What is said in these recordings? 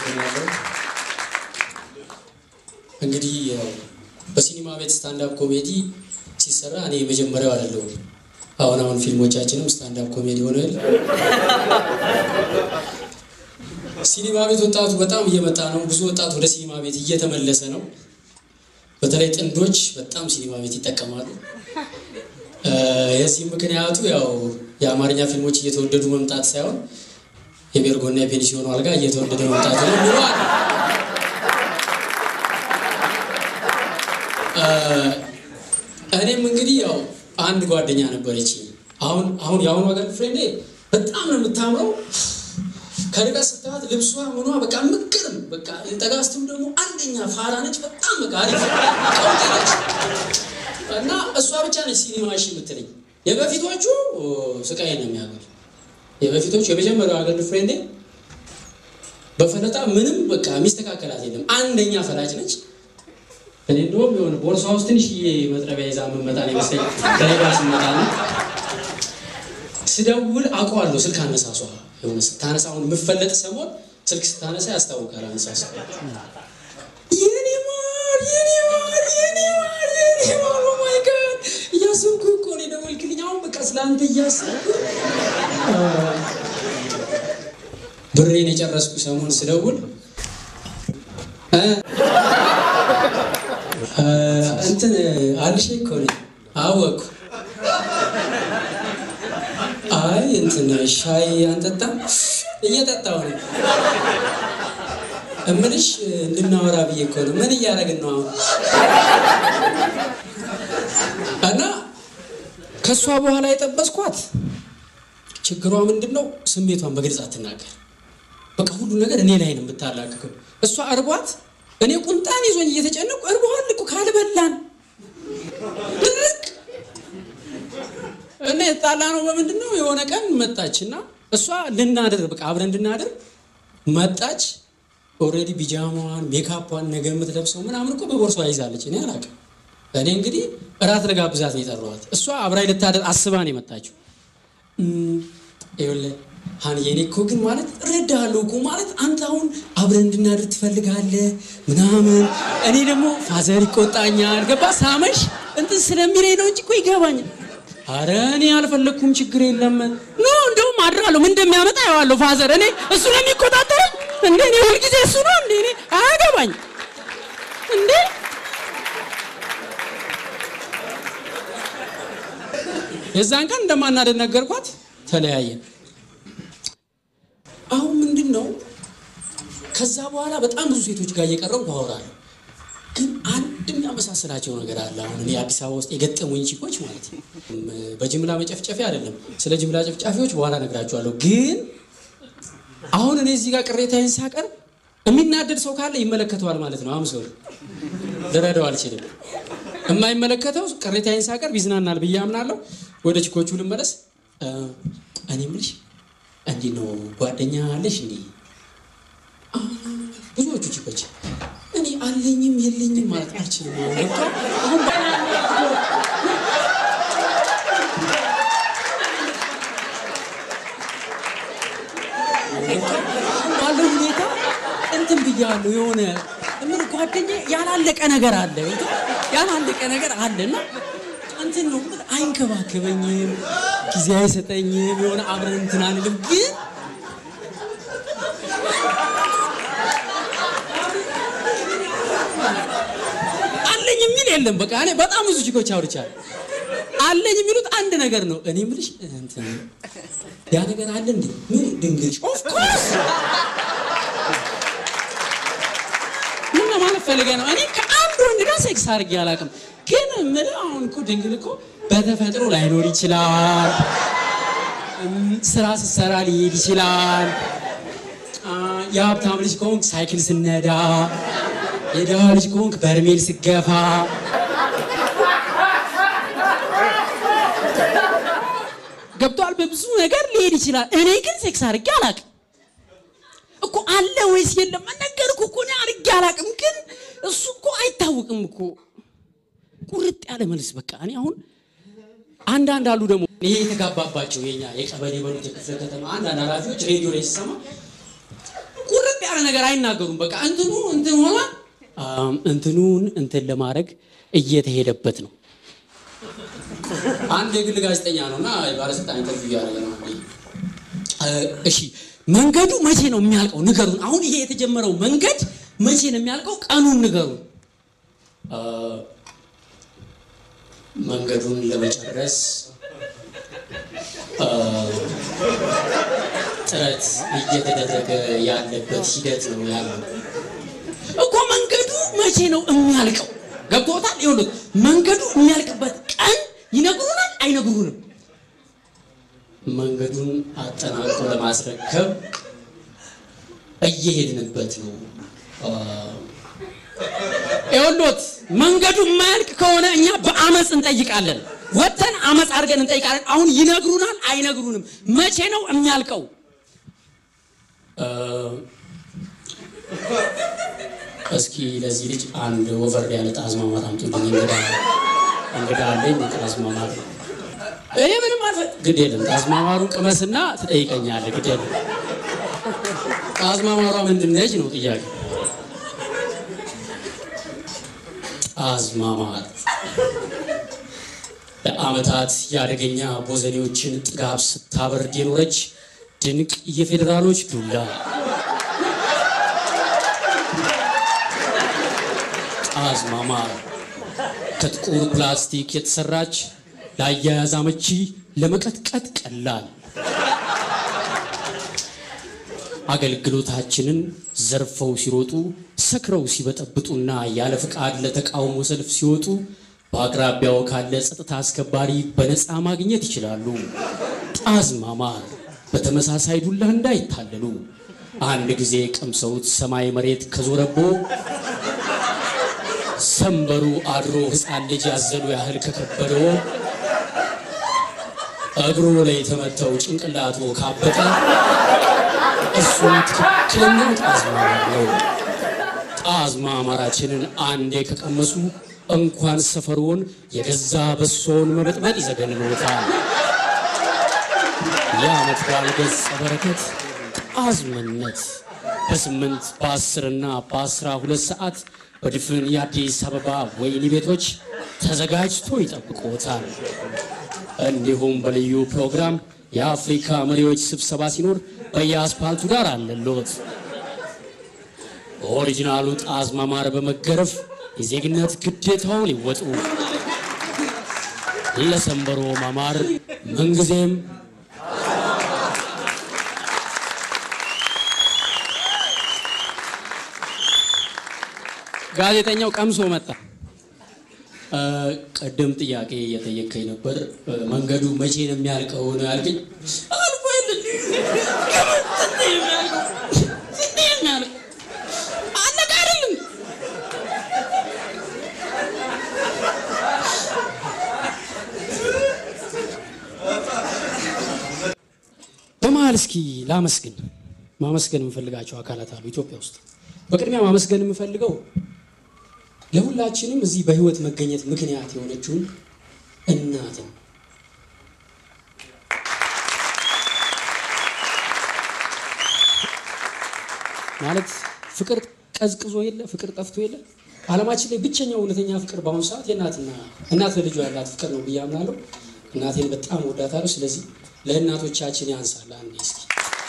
አመሰግናለሁ። እንግዲህ ያው በሲኒማ ቤት ስታንዳፕ ኮሜዲ ሲሰራ እኔ የመጀመሪያው አይደለሁም። አሁን አሁን ፊልሞቻችንም ስታንዳፕ ኮሜዲ ሆነል። ሲኒማ ቤት ወጣቱ በጣም እየመጣ ነው። ብዙ ወጣት ወደ ሲኒማ ቤት እየተመለሰ ነው። በተለይ ጥንዶች በጣም ሲኒማ ቤት ይጠቀማሉ። የዚህም ምክንያቱ ያው የአማርኛ ፊልሞች እየተወደዱ መምጣት ሳይሆን የቤርጎና የፔንሲዮኑ አልጋ እየተወደደ መምጣቱ ነው ብለዋል። እኔም እንግዲህ ያው አንድ ጓደኛ ነበረች። አሁን አሁን የአሁኑ ገር ፍሬንዴ በጣም ነው የምታምረው። ከርቀት ስታያት ልብሷ ምኗ በቃ ምቅርም በቃ ጠጋስትም ደግሞ አንደኛ ፋራ ነች። በጣም በቃ አሪፍ ቀውጤ ነች። እና እሷ ብቻ ነች ሲኒማ እሺ የምትለኝ። የበፊቶቹ ስቃይ ነው የሚያገር የበፊቶቹ የመጀመሪያው አገር ፍሬንዴ በፈለጣ ምንም በቃ የሚስተካከላት የለም። አንደኛ ፈላጭ ነች። እኔ እንደውም የሆነ ቦርሳ ውስጥ ትንሽዬ መጥረቢያ ይዛ የምመጣ ነው ይመስለኝ ከሌባ ስመጣ ነው ስደውል አውቀዋለሁ። ስልክ አነሳሷ የሆነ ስታነሳ አሁን የምፈለጥ ሰሞን ስልክ ስታነሳ ያስታውቃል አነሳሷ። የኔ ማር የኔ ማር የኔ ማር የኔ ማር ኦ ማይ ጋድ እያሰብኩ እኮ ነው የደወልክልኝ። አሁን በቃ ስለአንተ እያሰብኩ ብሬን የጨረስኩ ሰሞን ስደውል እንትን አልሽ እኮ ነኝ አወቅኩ። አይ እንትን ሻይ አንጠጣም? እየጠጣሁ ነው እምልሽ እንድናወራ ብዬ እኮ ነው። ምን እያደረግን ነው አሁን? እና ከእሷ በኋላ የጠበስኳት ችግሯ ምንድን ነው? ስሜቷን በግልጽ አትናገር። በቃ ሁሉ ነገር እኔ ላይ ነው የምታላክከው። እሷ እርቧት እኔ ቁንጣን ይዞኝ እየተጨነቁ እርቧል እኮ ካልበላን ድርቅ እና የተጣላ ነው በምንድን ነው? የሆነ ቀን መጣች እና እሷ ልናድር በቃ አብረን እንድናድር መጣች። ኦልሬዲ ቢጃማዋን ሜካፓን ነገ የምትለብሰው ምናምን እኮ በቦርሷ ይዛለች። እኔ አላውቅም። እኔ እንግዲህ እራት ልጋብዛት ነው የጠራኋት። እሷ አብራኝ ልታደር አስባ ነው የመጣችው። ይኸውልህ ሀን የኔ እኮ ግን ማለት እረዳሃለሁ እኮ ማለት አንተ አሁን አብረን እንድናድር ትፈልጋለህ ምናምን፣ እኔ ደግሞ ፋዘር ይቆጣኛል። ገባ ሳመሽ እንትን ስለሚለኝ ነው እንጂ እኮ ይገባኛል። አረ እኔ አልፈለግኩም፣ ችግር የለም ኖ እንደውም አድራለሁ። ምን እንደሚያመጣ ያዋለሁ ፋዘር። እኔ እሱ ነው የሚቆጣጠረኝ እንዴ? እኔ ሁልጊዜ እሱ ነው እንዴ? እኔ አያገባኝ እንዴ? የዛን ቀን እንደማናደድ ነገርኳት፣ ተለያየን። አሁን ምንድን ነው ከዛ በኋላ በጣም ብዙ ሴቶች ጋር እየቀረብኩ አወራለሁ፣ ግን አንድ የሚያመሳስላቸው ነገር አለ። አሁን እኔ አዲስ አበባ ውስጥ የገጠሙኝ ቺኮች ማለት ነው። በጅምላ መጨፍጨፊያ አይደለም፣ ስለ ጅምላ ጨፍጫፊዎች በኋላ ነግራችኋለሁ። ግን አሁን እኔ እዚህ ጋር ቅሬታዬን ሳቀርብ የሚናደድ ሰው ካለ ይመለከተዋል ማለት ነው። አምሶ ልረዳው አልችልም። የማይመለከተው ቅሬታዬን ሳቀርብ ይዝናናል ብዬ አምናለሁ። ወደ ቺኮቹ ልመለስ። እኔ የምልሽ እንዲህ ነው ጓደኛ አለሽ? እንዲህ ብዙዎቹ ቺኮች እኔ አለኝም የለኝም ማለት አልችልም። ገብቷል? አሁን ባለው ሁኔታ እንትን ብያለሁ። የሆነ ምን ጓደኛ ያላለቀ ነገር አለ፣ ያላለቀ ነገር አለ እና እንትን ነው አይንከባከበኝም፣ ጊዜ አይሰጠኝም። የሆነ አብረን እንትን አንልም ግን አለኝ የሚል የለም። በቃ እኔ በጣም ብዙ ችኮች አውርቻለሁ። አለኝ የሚሉት አንድ ነገር ነው። እኔ የምልሽ እንትን ያ ነገር አለ እንዴ? ምን ድንግልሽ? ኦፍ ኮርስ ምን ለማለት ፈልገህ ነው? እኔ ከአንድ ወንድ ጋር ሴክስ አድርጌ አላውቅም። ግን የምልህ አሁን እኮ ድንግል እኮ በተፈጥሮ ላይኖር ይችላል። ስራ ስትሰራ ሊሄድ ይችላል። የሀብታም ልጅ ከሆንክ ሳይክል ስነዳ፣ የድሃ ልጅ ከሆንክ በርሜል ስገፋ ገብቷል። በብዙ ነገር ሊሄድ ይችላል። እኔ ግን ሴክስ አድርጌ አላውቅም እኮ። አለ ወይስ የለም ነገርኩህ እኮ እኔ አድርጌ አላውቅም። ግን እሱ እኮ አይታወቅም እኮ ቁርጥ ያለ መልስ። በቃ እኔ አሁን አንዳንድ አሉ ደግሞ ይሄ የተጋባባቸው የኛ የቀበሌ በሉት የክፍለ ከተማ አንዳንድ ኃላፊዎች ሬዲዮ ላይ ሲሰማ ቁርጥ ጥርጥር ያለ ነገር አይናገሩም። በቃ እንትኑ እንትን ሆኗ እንትኑን እንትን ለማድረግ እየተሄደበት ነው። አንድ የግል ጋዜጠኛ ነው እና ባለስልጣን ኢንተርቪው እያደረገ ነው። እሺ መንገዱ መቼ ነው የሚያልቀው? ንገሩን። አሁን ይሄ የተጀመረው መንገድ መቼ ነው የሚያልቀው? ቀኑን ንገሩን። መንገዱን ለመጨረስ ጥረት እየተደረገ ያለበት ሂደት ነው ያለው እኮ። መንገዱ መቼ ነው የሚያልቀው? ገብቶታል? ይኸውልህ መንገዱ የሚያልቅበት ቀን ይነግሩናል አይነግሩንም? መንገዱን አጠናቅቆ ለማስረከብ እየሄድንበት ነው። ይኸውልዎት መንገዱ የማያልቅ ከሆነ እኛ በአመፅ እንጠይቃለን። ወጥተን አመፅ አድርገን እንጠይቃለን። አሁን ይነግሩናል አይነግሩንም? መቼ ነው የሚያልቀው? እስኪ ለዚህ ልጅ አንድ ወፈር ያለ ጣዝማማት አምጡልኝ። እንግዳ እንግዳ አለኝ። ጣዝማማት እኔ ምንም አልፈ ግድ የለም። ጣዝማማሩን ቅመስና ትጠይቀኛለህ። ግድ የለም። ጣዝማማሯ ምንድን ነች ነው ጥያቄ። ጣዝማማር ለዓመታት የአደገኛ ቦዘኔዎችን ጥጋብ ስታበርድ የኖረች ድንቅ የፌዴራሎች ዱላ ጣዝማማር ከጥቁር ፕላስቲክ የተሰራች ለአያያዝ አመቺ፣ ለመቀጥቀጥ ቀላል አገልግሎታችንን ዘርፈው ሲሮጡ ሰክረው ሲበጠብጡና ያለ ፍቃድ ለተቃውሞ ሰልፍ ሲወጡ በአቅራቢያው ካለ ጸጥታ አስከባሪ በነፃ ማግኘት ይችላሉ። ጣዝማማር በተመሳሳይ ዱላ እንዳይታለሉ አንድ ጊዜ ቀምሰውት ሰማይ መሬት ከዞረቦ ሰንበሩ አድሮ ሕፃን ልጅ ያዘሉ ያህል ከከበደው እግሩ ላይ የተመተው ጭንቅላቱ ካበጠ እሱ ትክክለኛው ጣዝማማር ነው። ጣዝማማራችንን አንዴ ከቀመሱ እንኳን ሰፈሮን የገዛ በሶን መበጥበጥ ይዘገንኖታል። የዓመት በዓል ገጸ በረከት ጣዝምነት በስምንት በአስርና በአስራ ሁለት ሰዓት በድፍን የአዲስ አበባ ወይኒ ቤቶች ተዘጋጅቶ ይጠብቆታል። እንዲሁም በልዩ ፕሮግራም የአፍሪካ መሪዎች ስብሰባ ሲኖር በየአስፓልቱ ዳር አለሎት። በኦሪጂናሉ ጣዝማማር በመገረፍ የዜግነት ግዴታውን ይወጡ። ለሰንበሮ ማማር ምንጊዜም ጋዜጠኛው ቀምሶ መጣ። ቀደም ጥያቄ እየጠየቀኝ ነበር። መንገዱ መቼ ነው የሚያልቀው ነው ያልከኝ። አልፎ የለ አለቀ አይደለም። በመሀል እስኪ ላመስግን። ማመስገን የምፈልጋቸው አካላት አሉ ኢትዮጵያ ውስጥ። በቅድሚያ ማመስገን የምፈልገው ለሁላችንም እዚህ በህይወት መገኘት ምክንያት የሆነችውን እናትን ማለት ፍቅር ቀዝቅዞ የለ ፍቅር ጠፍቶ የለ ዓለማችን ላይ ብቸኛው እውነተኛ ፍቅር በአሁኑ ሰዓት የእናትና እናት ለልጇ ያላት ፍቅር ነው ብዬ አምናለሁ። እናቴን በጣም ወዳታለሁ። ስለዚህ ለእናቶቻችን ያንሳል። አንዴ እስኪ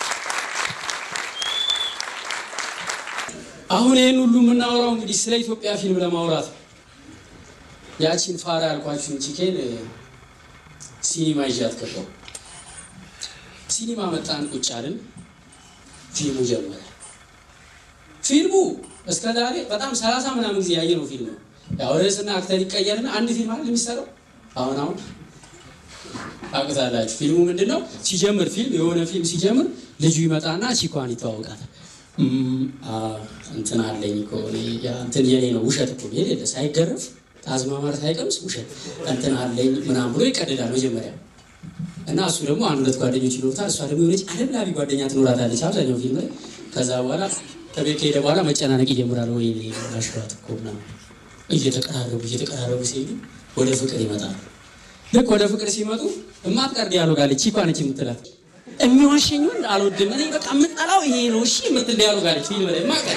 አሁን ይህን ሁሉ የምናወራው እንግዲህ ስለ ኢትዮጵያ ፊልም ለማውራት ነው። ያቺን ፋራ ያልኳችሁን ቺኬን ሲኒማ ይዣት ገባሁ። ሲኒማ መጣን፣ ቁጭ አልን። ፊልሙ ጀመረ። ፊልሙ እስከ ዛሬ በጣም ሰላሳ ምናምን ጊዜ ያየነው ፊልም ነው። ያው ርዕስና አክተር ይቀየርና አንድ ፊልም አይደል የሚሰራው። አሁን አሁን ታውቁታላችሁ። ፊልሙ ምንድን ነው? ሲጀምር ፊልም የሆነ ፊልም ሲጀምር ልጁ ይመጣና ቺኳን ይተዋወቃታል። እንትን አለኝ እኮ እንትን የኔ ነው ውሸት እኮ የሌለ ሳይገረፍ ጣዝማማር ሳይቀምስ ውሸት እንትን አለኝ ምናምን ብሎ ይቀድዳል መጀመሪያ እና እሱ ደግሞ አንድ ሁለት ጓደኞች ይኖሩታል። እሷ ደግሞ የሆነች አለብላቢ ጓደኛ ትኖራታለች አብዛኛው ፊልም ላይ። ከዛ በኋላ ከቤት ከሄደ በኋላ መጨናነቅ ይጀምራል። ወይ አሽራት እኮ ምናምን እየተቀራረቡ እየተቀራረቡ ሲሄዱ ወደ ፍቅር ይመጣል። ልክ ወደ ፍቅር ሲመጡ እማትቀር ዲያሎግ አለች። ቺኳ ነች የምትላት የሚዋሸኝ ወንድ አልወድም። እኔ በቃ የምጠላው ይሄ ነው። እሺ የምትል ዲያሎግ አለች ፊልም ላይ ማቀ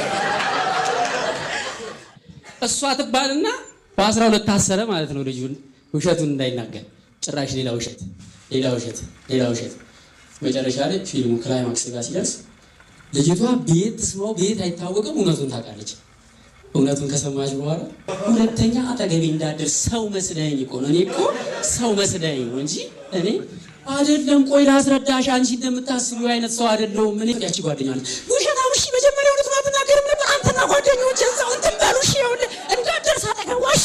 እሷ ትባልና በአስራ ሁለት ታሰረ ማለት ነው ልጁን ውሸቱን እንዳይናገር ጭራሽ ሌላ ውሸት ሌላ ውሸት ሌላ ውሸት መጨረሻ ላይ ፊልሙ ክላይማክስ ጋር ሲደርስ ልጅቷ ቤት ትስማው ቤት አይታወቅም እውነቱን ታውቃለች እውነቱን ከሰማች በኋላ ሁለተኛ አጠገቤ እንዳደርስ ሰው መስለኝ እኮ ነው እኔ እኮ ሰው መስለኝ ነው እንጂ እኔ አይደለም ቆይ ላስረዳሽ አንቺ እንደምታስቢው አይነት ሰው አይደለሁም እኔ ያቺ ጓደኛ አለች ውሸታም እሺ መጀመሪያ እውነቱን አትናገርም ነበር አንተና ጓደኞች እዛው እንትን በሉ እሺ ይኸውልህ እንዳደርስ አጠገቧ እሺ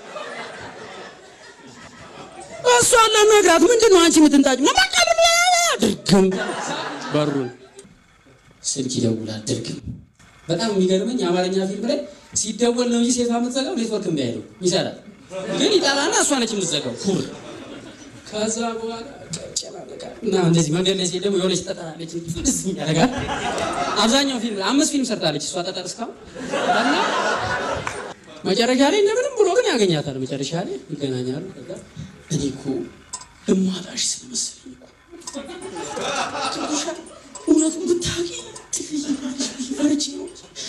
እሷ ለነግራት ምንድን ነው አንቺ የምትንጣጭ መማቀል ድርግም በሩን ስልክ ይደውላል ድርግም በጣም የሚገርመኝ የአማርኛ ፊልም ላይ ሲደወል ነው እንጂ ሴቷ የምትዘጋው ኔትወርክ እምቢ አይለው ይሰራል ግን ይጠራና እሷ ነች የምትዘጋው ኩር ከዛ በኋላ ይጨናነቃል እና እንደዚህ መንገድ ላይ ሲሄድ ደግሞ የሆነች ጠጠር አለች ፍልስ ያደርጋል አብዛኛው ፊልም አምስት ፊልም ሰርታለች እሷ ጠጠር እስካሁን እና መጨረሻ ላይ እንደምንም ብሎ ግን ያገኛታል መጨረሻ ላይ ይገናኛሉ ከዛ እኔ እኮ እማጣሽ ስለመሰለኝ እኮ ትንሽ እውነቱን ብታውቂ ፈርቼ ነው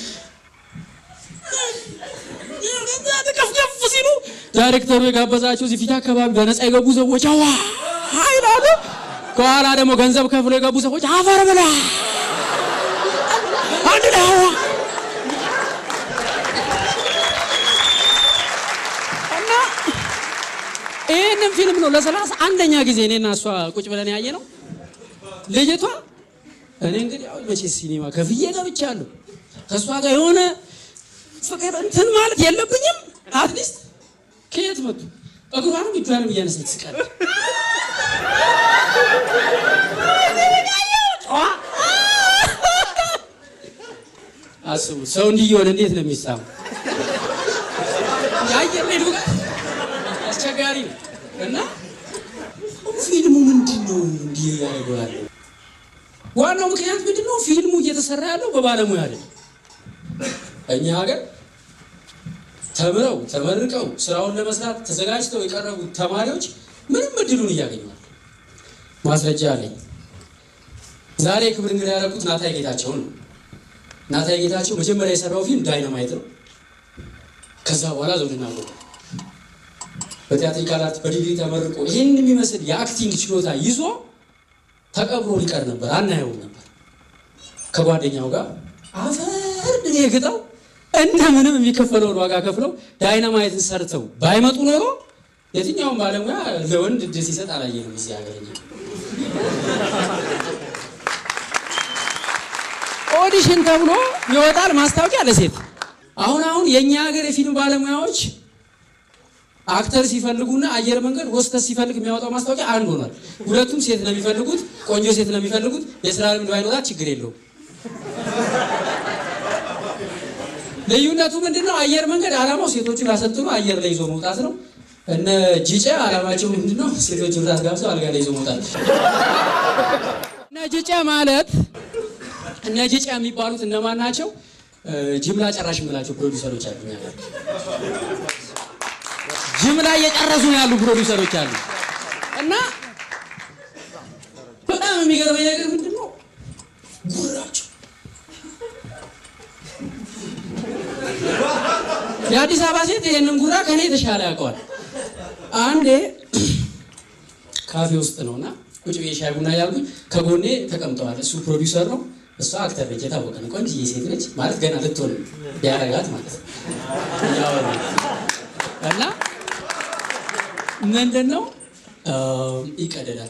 ከፍከፍ ሲሉ ዳይሬክተሩ የጋበዛቸው እዚህ ፊት አካባቢ በነፃ የገቡ ሰዎች አዋ ይላሉ። ከኋላ ደግሞ ገንዘብ ከፍሎ የገቡ ሰዎች አፈር ብላ አንድ ላይ አዋ እና ይህንን ፊልም ነው ለሰላሳ አንደኛ ጊዜ እኔና እሷ ቁጭ ብለን ያየ ነው። ልጅቷ እኔ እንግዲህ ያው መቼ ሲኒማ ከፍዬ ገብቻለሁ ከእሷ ጋር የሆነ ፍቅር እንትን ማለት የለብኝም። አትሊስት ከየት መጡ እግሯንም እጇንም እያነሳች ስቀር አስቡት። ሰው እንዲህ እየሆነ እንዴት ነው የሚሳሙ? የአየር ላይ ዱቃ አስቸጋሪ ነው እና ፊልሙ ምንድን ነው እንዲህ ያደርገዋል? ዋናው ምክንያት ምንድን ነው? ፊልሙ እየተሰራ ያለው በባለሙያ አይደለም። እኛ ሀገር ተምረው ተመርቀው ስራውን ለመስራት ተዘጋጅተው የቀረቡ ተማሪዎች ምንም እድሉን እያገኘዋል። ማስረጃ አለኝ። ዛሬ ክብር እንግዳ ያደረኩት ናታይ ጌታቸውን ነው። ናታይ ጌታቸው መጀመሪያ የሰራው ፊልም ዳይናማይት ነው። ከዛ በኋላ ዘውድና ጎ በቲያትሪካል አርት በዲግሪ ተመርቆ ይህን የሚመስል የአክቲንግ ችሎታ ይዞ ተቀብሮ ሊቀር ነበር፣ አናየውም ነበር። ከጓደኛው ጋር አፈር ድኔ ግጠው እንደምንም የሚከፈለውን ዋጋ ከፍለው ዳይናማይትን ሰርተው ባይመጡ ኖሮ የትኛውም ባለሙያ ለወንድ እድል ሲሰጥ አላየንም እዚህ ሀገር። እኛ ኦዲሽን ተብሎ ይወጣል ማስታወቂያ ለሴት። አሁን አሁን የእኛ ሀገር የፊልም ባለሙያዎች አክተር ሲፈልጉና አየር መንገድ ሆስተስ ሲፈልግ የሚያወጣው ማስታወቂያ አንድ ሆኗል። ሁለቱም ሴት ነው የሚፈልጉት፣ ቆንጆ ሴት ነው የሚፈልጉት። የስራ ልምድ ባይኖራት ችግር የለውም። ልዩነቱ ምንድን ነው? አየር መንገድ አላማው ሴቶቹን አሰልጥኖ አየር ላይ ይዞ መውጣት ነው። እነ ጂጨ አላማቸው ምንድን ነው? ሴቶቹን ራስ ጋብሰው አልጋ ላይ ይዞ መውጣት። እነ ጂጨ ማለት እነ ጂጨ የሚባሉት እነማን ናቸው? ጅምላ ጨራሽ የምላቸው ፕሮዲውሰሮች አሉ። እኛ ጋር ጅምላ እየጨረሱ ነው ያሉ ፕሮዲውሰሮች አሉ። እና በጣም የሚገርመኝ ነገር ምንድን ነው ጉራቸው የአዲስ አበባ ሴት ይህንን ጉራ ከኔ የተሻለ ያውቀዋል። አንዴ ካፌ ውስጥ ነውና ቁጭ ብዬ ሻይ ቡና ያልኩኝ ከጎኔ ተቀምጠዋል። እሱ ፕሮዲውሰር ነው፣ እሷ አክተር ነች። የታወቀ ነው። ቆንጆዬ ሴት ነች ማለት ገና ልትሆን ቢያረጋት ማለት ነው። እያወሩ እና ምንድን ነው ይቀደዳል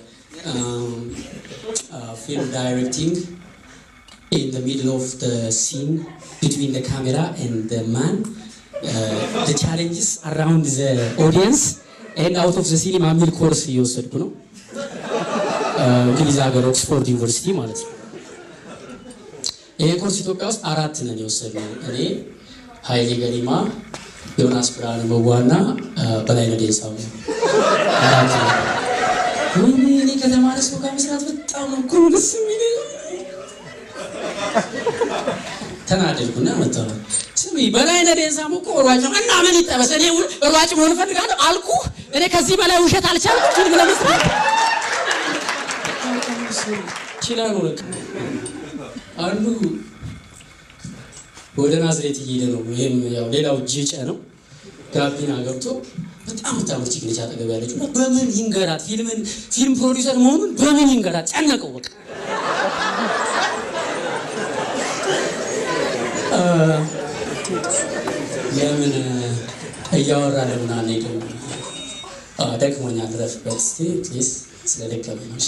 ፊልም ዳይሬክቲንግ in the middle of the scene between the camera and the man uh, the challenges around the audience and out of the cinema የሚል ኮርስ እየወሰድኩ ነው እንግሊዝ ሀገር ኦክስፎርድ ዩኒቨርሲቲ ማለት ነው ይሄ ኮርስ ኢትዮጵያ ውስጥ አራት ነን የወሰድነው እኔ ሀይሌ ገሪማ ዮናስ ብርሃነ መዋና በላይነህ ዴንሳው አራት ነው እኔ ከተማረ ሰው ጋር መስራት በጣም ነው እኮ ደስ የሚለኝ ተናደድኩና መጣሁ። ስሚ በላይነህ ዴንሳሞ እኮ ሯጭ ነው እና ምን ይጠበስ? እኔ ሯጭ መሆን እፈልጋለሁ አልኩ። እኔ ከዚህ በላይ ውሸት አልቻልኩም ፊልም ለመስራት። ችላሉ። አንዱ ወደ ናዝሬት እየሄደ ነው። ይህም ያው ሌላው ጅጨ ነው። ጋቢና ገብቶ በጣም የምታምር ቺክ ነች አጠገብ ያለችው እና በምን ይንገራት ፊልምን ፊልም ፕሮዲውሰር መሆኑን በምን ይንገራት ጨነቀው። በቃ ለምን እያወራ ለምን አንሄድም? ደክሞኛል፣ ረፍበት እስኪ ፕሊዝ፣ ስለደከመኝ ነው። እሺ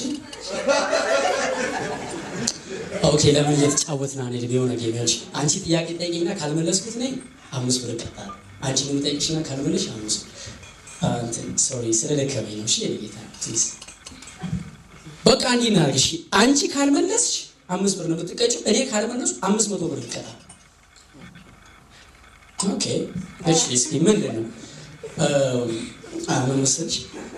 ኦኬ፣ ለምን እየተጫወትን አንሄድም? የሆነ ጌሚዎች አንቺ ጥያቄ ጠይቂና ካልመለስኩት ነኝ አምስት ብር እቀጣለሁ። አንቺ የምጠይቅሽና ካልመለሽ አምስት እንትን ሶሪ፣ ስለደከመኝ ነው። እሺ የኔ ጌታ ፕሊዝ፣ በቃ እንዲህ እናድርግ። እሺ አንቺ ካልመለስሽ አምስት ብር ነው የምትቀጭው። እኔ ካልመለስኩ አምስት መቶ ብር ይቀጣል። ኦኬ እሺ፣ እስኪ ምንድን ነው ምን መሰለሽ፣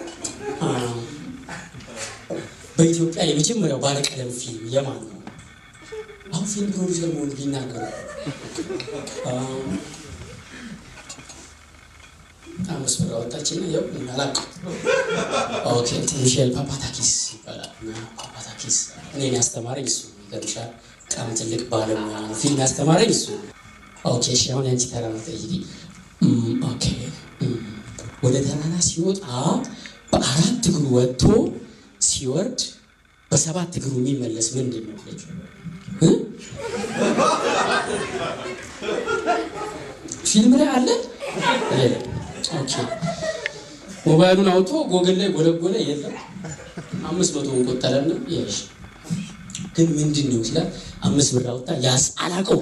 በኢትዮጵያ የመጀመሪያው ባለቀለም ፊልም የማን ነው? አሁን ፊልም ፕሮዲውሰር መሆኑ ቢናገሩ አምስት ብር አወጣችና ያው አላውቅም። ኦኬ ሚሼል ፓፓታኪስ ይባላል። ፓፓታኪስ እኔን ያስተማረኝ እሱ ይገርምሻል። በጣም ትልቅ ባለሙያ ነው። ፊልም ያስተማረኝ እሱ ኦኬ እሺ፣ አሁን ያንቺ ተራ ነው። ጠይቂ። ኦኬ ወደ ተራራ ሲወጣ በአራት እግሩ ወጥቶ ሲወርድ በሰባት እግሩ የሚመለስ ምንድን ነው? ፊልም ላይ አለ። ኦኬ ሞባይሉን አውጥቶ ጎግል ላይ ጎለጎለ፣ የለም። አምስት መቶውን ቆጠረና ይሽ ግን ምንድን ነው ሲላል አምስት ብር አወጣ። ያስ አላውቀው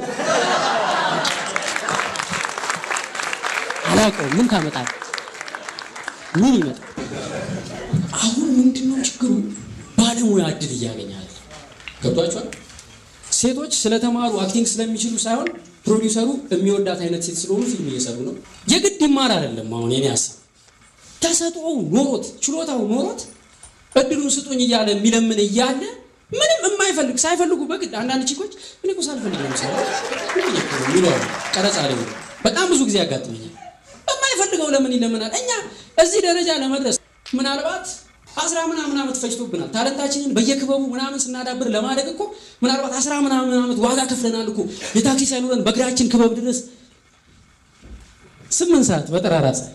አላውቀው ምን ታመጣል? ምን ይመጣል? አሁን ምንድን ነው ችግሩ? ባለሙያ እድል እያገኛል። ገብቷቸዋል። ሴቶች ስለተማሩ አክቲንግ ስለሚችሉ ሳይሆን ፕሮዲውሰሩ የሚወዳት አይነት ሴት ስለሆኑ ፊልም እየሰሩ ነው። የግድ ይማር አይደለም። አሁን የኔ ሀሳብ ተሰጥኦው ኖሮት ችሎታው ኖሮት እድሉን ስጡኝ እያለ የሚለምን እያለ ምንም የማይፈልግ ሳይፈልጉ በግድ አንዳንድ ቺኮች እኔ እኮ ሳልፈልግ ነው የምሰራው ይለዋሉ። ቀረጻ ላይ በጣም ብዙ ጊዜ ያጋጥመኛል። የማይፈልገው ለምን ይለምናል? እኛ እዚህ ደረጃ ለመድረስ ምናልባት አስራ ምናምን ዓመት ፈጅቶብናል። ታለንታችንን በየክበቡ ምናምን ስናዳብር ለማደግ እኮ ምናልባት አስራ ምናምን ዓመት ዋጋ ከፍለናል እኮ የታክሲ ሳይኖረን በእግራችን ክበብ ድረስ ስምንት ሰዓት በጠራራ ፀሐይ።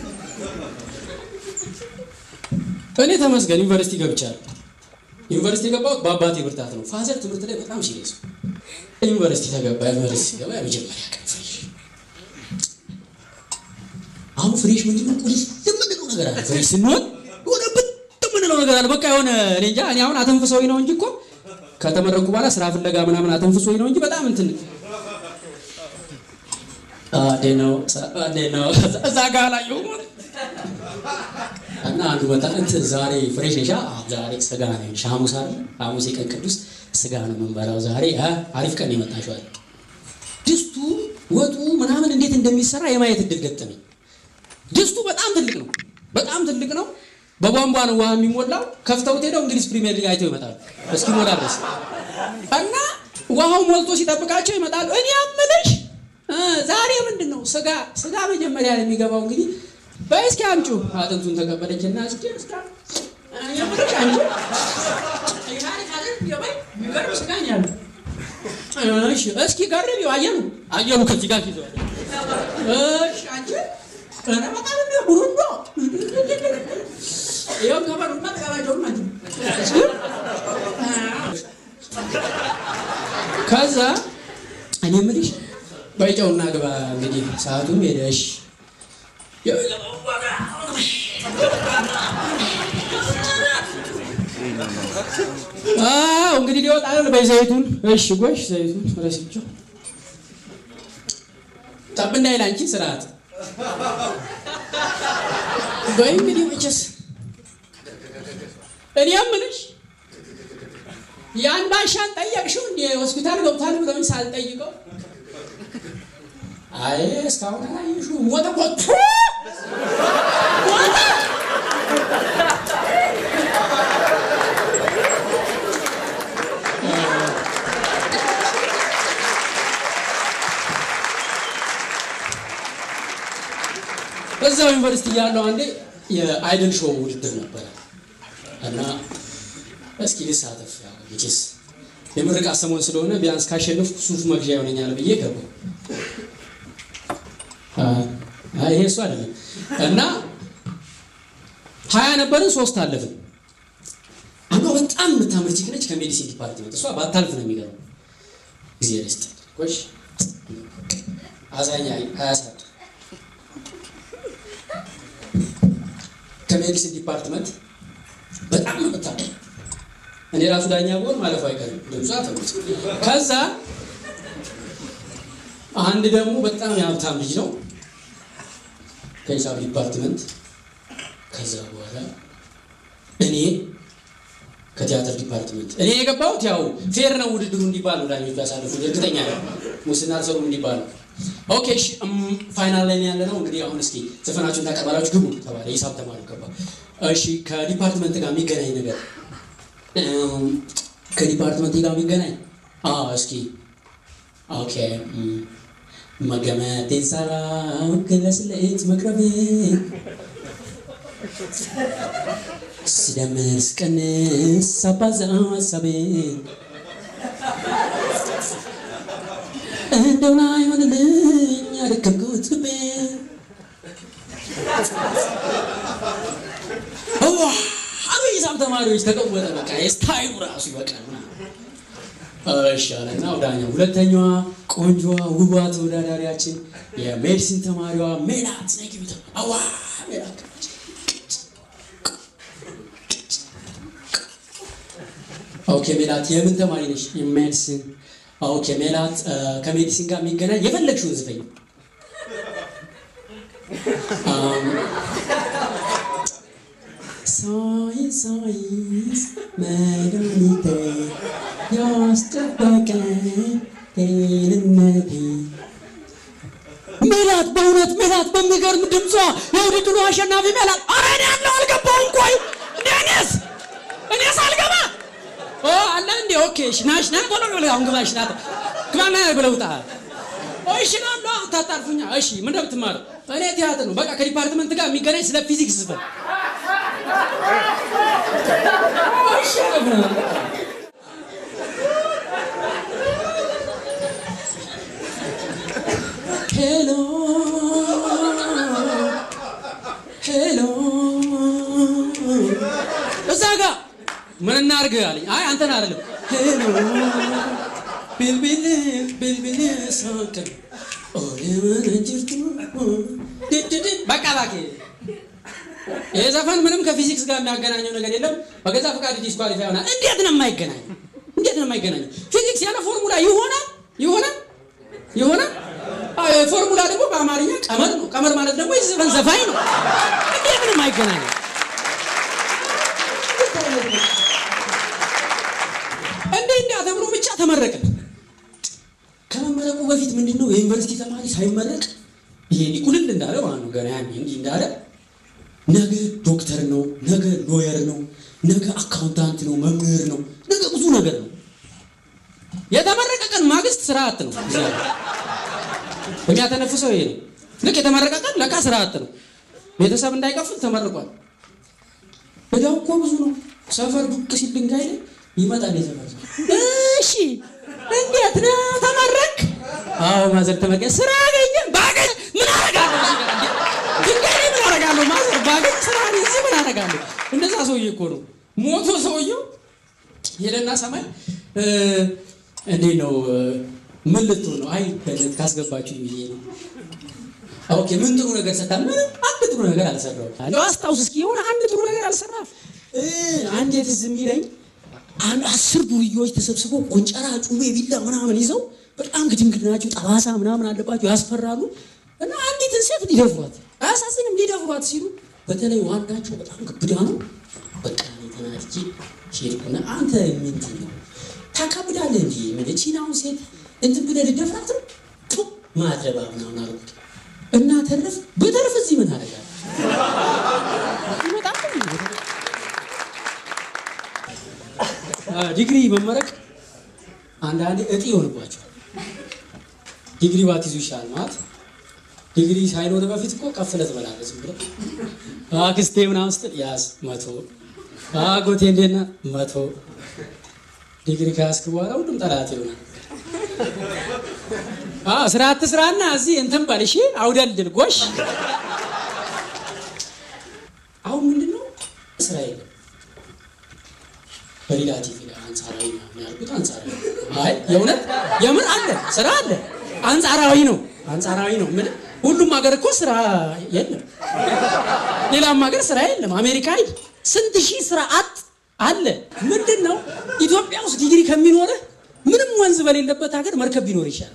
እኔ ተመስገን ዩኒቨርሲቲ ገብቻለሁ። ዩኒቨርሲቲ የገባሁት በአባቴ ብርታት ነው። ፋዘር ትምህርት ላይ በጣም ሲሪየስ ዩኒቨርሲቲ ተገባ። ዩኒቨርሲቲ ሲገባ የመጀመሪያ ቀን ፍሬሽ። አሁን ፍሬሽ ምንድን ነው? ቁልፍ የምንለው ነገር አለ። ፍሬሽ ስንሆን የሆነ ብት የምንለው ነገር አለ። በቃ የሆነ እኔ እንጃ። እኔ አሁን አተንፍሰዊ ነው እንጂ እኮ ከተመረኩ በኋላ ስራ ፍለጋ ምናምን አተንፍሰዊ ነው እንጂ በጣም እንትን ነው ነው እዛ ጋ ላይ እና አንዱ መጣ እንትን ዛሬ ፍሬሽ ነሻ? ዛሬ ስጋ ነው ሐሙስ አይደል? ሐሙስ የቀን ቅዱስ ስጋ ነው የምንበላው ዛሬ። አሪፍ ቀን የመጣሽው አለ። ድስቱ ወጡ ምናምን እንዴት እንደሚሰራ የማየት እድል ገጠመኝ። ድስቱ በጣም ትልቅ ነው፣ በጣም ትልቅ ነው። በቧንቧ ነው ውሃ የሚሞላው። ከፍተውት ሄደው እንግሊዝ ፕሪሚየር ሊግ አይተው ይመጣሉ እስኪሞላ ድረስ እና ውሃው ሞልቶ ሲጠብቃቸው ይመጣሉ። እኔ አምልሽ ዛሬ ምንድን ነው ስጋ ስጋ መጀመሪያ ነው የሚገባው እንግዲህ በይ እስኪ አምጪ አጥንቱን ተቀበለች እና እስኪ እስኪ የምልሽ አንቺ እሺ እስኪ ገርቢው አየሩ አየሩ ከዚህ ጋር ይዘዋል። እሺ አንቺ ኧረ በጣም ነው ቡሩንዶ ይኸው ከበሩና ተቀባቸውም አንቺ ከዛ እኔ የምልሽ በይጨውና ግባ እንግዲህ ሰዓቱም ሄደሽ አዎ እንግዲህ ሊወጣ ነው። በዘይቱን እሺ፣ ጎሽ ዘይቱን ረስቸው ጠብ እንዳይል አንቺ ስርዓት ወይ እንግዲህ መቼስ እኔ የምልሽ ያን ባሻን ጠየቅሽው እንደ ሆስፒታል ገብቷል ብለውኝ ሳልጠይቀው አይ እስካሁን አላየሽውም ሞተ እኮ ቱ ሞተ እዛው ዩኒቨርሲቲ ያለው አንዴ የአይድል ሾው ውድድር ነበረ እና እስኪ ልሳተፍ ያው መቼስ የምርቃ ሰሞን ስለሆነ ቢያንስ ካሸነፍኩ ሱፍ መግዣ ይሆነኛል ብዬ ገባሁ። አይ ይሄ እሱ አይደለም እና ሀያ ነበርን፣ ሶስት አለፍን። አንዷ በጣም የምታምር ቺክ ነች ከሜዲሲን ዲፓርትመንት። እሷ ባታልፍ ነው የሚገርመው። ጊዜ ደስት ቆሽ አዛኛ አያሳድ ከሜዲሲን ዲፓርትመንት በጣም ነው የምታምር። እኔ ራሱ ዳኛ ብሆን ማለፉ አይቀርም። ድምጿ ተሙት። ከዛ አንድ ደግሞ በጣም የሀብታም ልጅ ነው ከሂሳብ ዲፓርትመንት። ከዛ በኋላ እኔ ከቲያትር ዲፓርትመንት እኔ የገባሁት ያው ፌር ነው ውድድሩ እንዲባል ነው ዳኞቹ ያሳለፉት። እርግጠኛ ነው ሙስና አልሰሩም እንዲባል ነው። ኦኬ እሺ፣ ፋይናል ላይ ያለ ነው እንግዲህ። አሁን እስኪ ዘፈናችሁን ታቀርባላችሁ ግቡ ተባለ። ሂሳብ ተማሪ ገባ። እሺ፣ ከዲፓርትመንት ጋር የሚገናኝ ነገር ከዲፓርትመንት ጋር የሚገናኝ እስኪ ኦኬ መገመቴን ሳላውቅ ለስሌት መቅረቤ ስደምር ስቀንስ ሳባዛው ሀሳቤ እንደው ላይሆንልኝ ያደከምኩት ልቤ አብ ሂሳብ ተማሪዎች ተቀወጠ። በቃ የስታይሉ ራሱ ይበቃል ምናምን ይሻለና ወዳኛ ሁለተኛዋ ቆንጆዋ ውቧ ተወዳዳሪያችን የሜዲሲን ተማሪዋ ሜላት ነግቢተ አዋ ሜላት ኦኬ ሜላት የምን ተማሪ ነሽ? የሜዲሲን ኦኬ ሜላት ከሜዲሲን ጋር የሚገናኝ የፈለግሽውን ዝፈኝ። ሳይንስ ሳይንስ መድኃኒቴ ያስጠበቀ ጤንነቴ ሜላት በእውነት ሜላት በሚገርም ድምጿ የውድድሩ አሸናፊ ሜላት። ኧረ እኔ ያለው አልገባሁም። ቆይ እንደ እኔስ እኔስ አልገባ አለ እንዴ? ኦኬ እሺ፣ ናሽ ና ቶሎ ብለህ አሁን ግባ። እሺ ና ግባ ና ብለው ውጣ። እሺ ና ና ታጣርፉኛ። እሺ ምን እንደምትማረው እኔ ቲያትር ነው በቃ ከዲፓርትመንት ጋር የሚገናኝ ስለ ፊዚክስ ዝፈን። እሺ ሄሎ ሄሎ እዛ ጋ ምን እናድርግ አለኝ። አይ አንተን አይደለም። ሄሎ ቢልቢል ቢልቢል ሳቅን ኦሌመንጅርቱ በቃ እባክህ ይህ ዘፈን ምንም ከፊዚክስ ጋር የሚያገናኘው ነገር የለም። በገዛ ፈቃድ ዲስኳሊፋይ ይሆናል። እንዴት ነው የማይገናኘው? እንዴት ነው የማይገናኘው? ፊዚክስ ያለ ፎርሙላ ይሆናል ይሆናል ይሆናል። ፎርሙላ ደግሞ በአማርኛ ቀመር ነው። ቀመር ማለት ደግሞ የዘፈን ዘፋኝ ነው። እንዴት ነው የማይገናኘው? እንዴ እንዲያ ተብሎ ብቻ ተመረቀ። ከመመረቁ በፊት ምንድን ነው የዩኒቨርሲቲ ተማሪ ሳይመረቅ ይሄ ቁልል እንዳለ ማለት ነው ገና ያኔ እንዲህ እንዳለ ነገ ዶክተር ነው፣ ነገ ሎየር ነው፣ ነገ አካውንታንት ነው፣ መምህር ነው፣ ነገ ብዙ ነገር ነው። የተመረቀ ቀን ማግስት ስራ አጥ ነው። የሚያተነፍሰው ይሄ ነው። ልክ የተመረቀ ቀን ለካ ስራ አጥ ነው። ቤተሰብ እንዳይከፍል ተመርቋል። ወዲያው እኮ ብዙ ነው። ሰፈር ዱቅ ሲል ድንጋይ ላይ ይመጣል የሰፈር ሰው። እሺ እንዴት ነው ተመረቅ? አዎ ማዘር ተመረቀ። ስራ አገኘ? ባገኝ ምን አደርጋለሁ? ድንጋይ ላይ ምን አደርጋለሁ? ማዘር ባገኝ ስራ እዚህ ምን አደርጋለሁ? እንደዛ ሰውዬ እኮ ነው ሞቶ ሰውየው ሄደና ሰማይ እንዴት ነው ምን ልትሆን ነው? አይ በነት ካስገባችሁ ብዬ ነው። ኦኬ ምን ጥሩ ነገር ሰታ? ምንም አንድ ጥሩ ነገር አልሰራሁም። አስታውስ እስኪ የሆነ አንድ ጥሩ ነገር አልሰራም። አንድ የትዝ የሚለኝ አንድ አስር ዱርዬዎች ተሰብስበው ቆንጨራ፣ ጩቤ፣ ቢላ ምናምን ይዘው በጣም ግድንግድ ናቸው፣ ጠባሳ ምናምን አለባቸው፣ ያስፈራሉ። እና አንዲትን ሴት ሊደፍሯት አያሳዝንም? ሊደፍሯት ሲሉ በተለይ ዋናቸው በጣም ግብዳ ነው። በቃ ተናድጄ ሄድኩና አንተ ምንድን ነው ታካብዳለህ እንጂ ምን ቺናውን ሴት እንትን ብለህ ልደፍራት ነው ቱ ማድረባ ምናምን አልኩት እና ተረፍ በተረፍ እዚህ ምን አደርጋለሁ? ይመጣል ዲግሪ መመረቅ አንዳንዴ እጢ ይሆንባቸዋል። ዲግሪ ባትይዙ ይሻል ማለት ዲግሪ ሳይኖር በፊት እኮ ቀፍለህ ትበላለህ። ዝም ብለህ አክስቴ ምናምን ስትል ያዝ መቶ አጎቴ እንዴት ነህ? መቶ ዲግሪ ከያዝክ በኋላ ሁሉም ጠላት ይሆናል። አዎ ስራ አትስራና እዚህ እንትን በል እሺ፣ አውደልድል ጎሽ። አሁን ምንድን ነው ስራ የለም። በሪላቲቭ ይላል አንጻራዊ ነው ያልኩት። አንጻራዊ አይ የእውነት የምን አለ ስራ አለ። አንጻራዊ ነው አንጻራዊ ነው። ምን ሁሉም ሀገር እኮ ስራ የለም። ሌላም ሀገር ስራ የለም። አሜሪካ ሂድ ስንት ሺህ ስራ አጥ አለ። ምንድን ነው ኢትዮጵያ ውስጥ ዲግሪ ከሚኖርህ ምንም ወንዝ በሌለበት ሀገር መርከብ ቢኖር ይሻላል።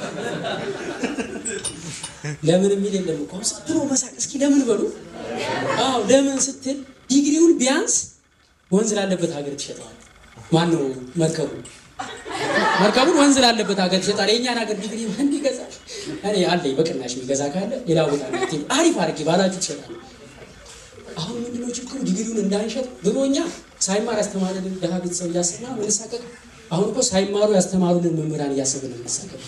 ለምን የሚል የለም እኮ ዝም ብሎ መሳቅ። እስኪ ለምን በሉ። አዎ ለምን ስትል ዲግሪውን ቢያንስ ወንዝ ላለበት ሀገር ትሸጠዋል። ማን ነው መርከቡ? መርከቡን ወንዝ ላለበት ሀገር ትሸጣል። የእኛን ሀገር ዲግሪ ማን ይገዛል? እኔ አለኝ በቅናሽ የሚገዛ ካለ ሌላ ቦታ ነው አሪፍ አድርጌ ባላችሁ ትሸጣል። አሁን ምንድነው ችግሩ? ዲግሪውን እንዳንሸጥ ድሮ እኛ ሳይማር ያስተማረንን ደሃ ቤተሰብ እያሰብና ምንሳቀቅ፣ አሁን እኮ ሳይማሩ ያስተማሩንን መምህራን እያሰብን ምንሳቀቅ።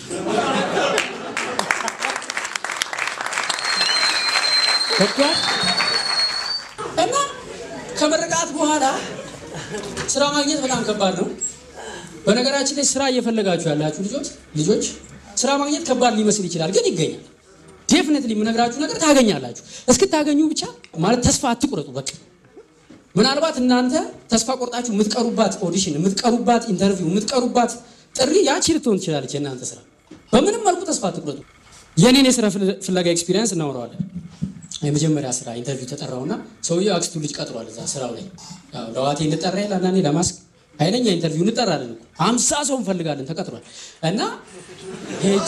ገብቷል? እና ከምርቃት በኋላ ስራ ማግኘት በጣም ከባድ ነው። በነገራችን ላይ ስራ እየፈለጋችሁ ያላችሁ ልጆች ልጆች ስራ ማግኘት ከባድ ሊመስል ይችላል፣ ግን ይገኛል። ዴፍኔትሊ የምነግራችሁ ነገር ታገኛላችሁ። እስክታገኙ ብቻ ማለት ተስፋ አትቁረጡ። በቃ ምናልባት እናንተ ተስፋ ቆርጣችሁ የምትቀሩባት ኦዲሽን፣ የምትቀሩባት ኢንተርቪው፣ የምትቀሩባት ጥሪ ያቺ ልትሆን ትችላለች የእናንተ ስራ። በምንም መልኩ ተስፋ አትቁረጡ። የኔን የስራ ፍለጋ ኤክስፒሪየንስ እናወራዋለን። የመጀመሪያ ስራ ኢንተርቪው ተጠራውና ሰውየው አክስቱ ልጅ ቀጥሯል እዛ ስራው ላይ ያው ለዋቴ እንጠራ ይላል አንዳንዴ ለማስክ ኃይለኛ ኢንተርቪው እንጠራለን እኮ ሀምሳ ሰው እንፈልጋለን ተቀጥሯል እና ሄጄ